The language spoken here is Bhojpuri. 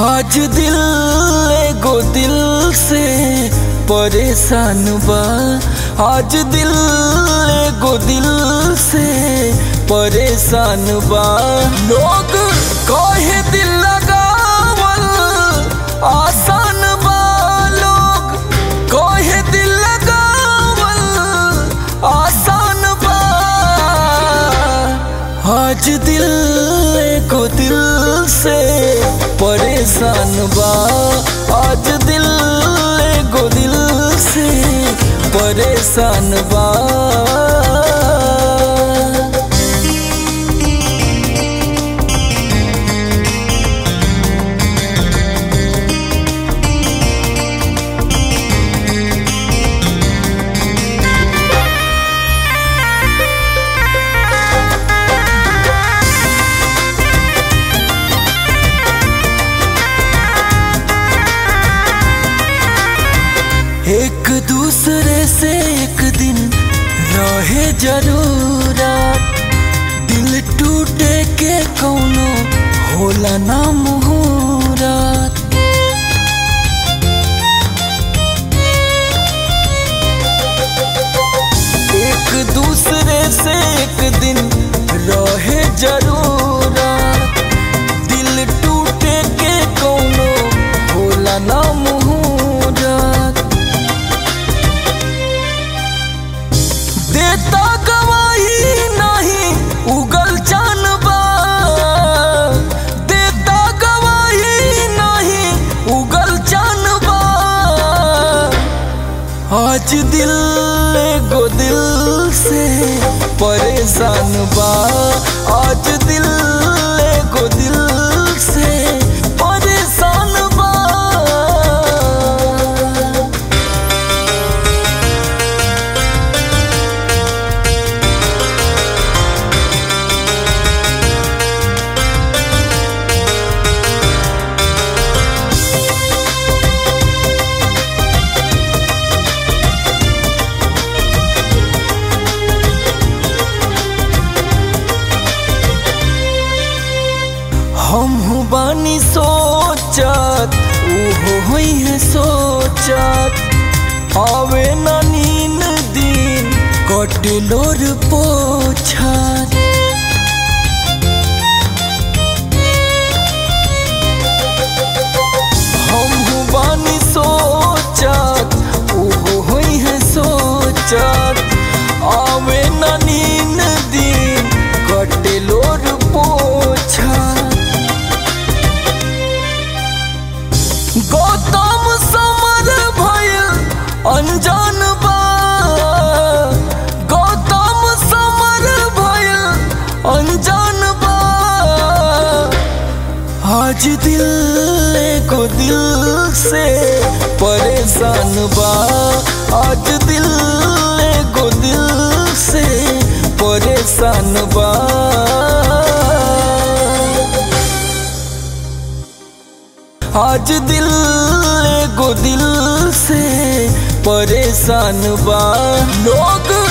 आज दिल एगो दिल से परेशान बा आज दिल एगो दिल से परेशान बा लोग कहे दिल लगावल आसान बा लोग कहे दिल लगावल आसान बा आज दिल को दिल से परेशान बा आज दिल को दिल से परेशान बा एक दूसरे से एक दिन रहे जरूरत दिल टूटे के कौनो होला ना मुहूरत एक दूसरे से एक दिन रहे जरूरत दिल टूटे के कौनो होला ना मुहूरत देता गवाही नहीं उगल जानबा देता गवाही नहीं उगल जानबा आज दिल एगो दिल से परेशान बा आज दिल एगो दिल से परेशान बा हम बानी सोचत उहो होई है सोचत आवे ना नीन दिन कटलोर पोछत हम बानी सोचत उहो होई है सोचत आवे ना नीन दिन कटलोर पोछत गौतम समर भइल अनजान बा गौतम समर भइल अनजान बा आज दिल को दिल से परेशान बा आज दिल को दिल से परेशान बा आज दिल एगो दिल से परेशान बा लोग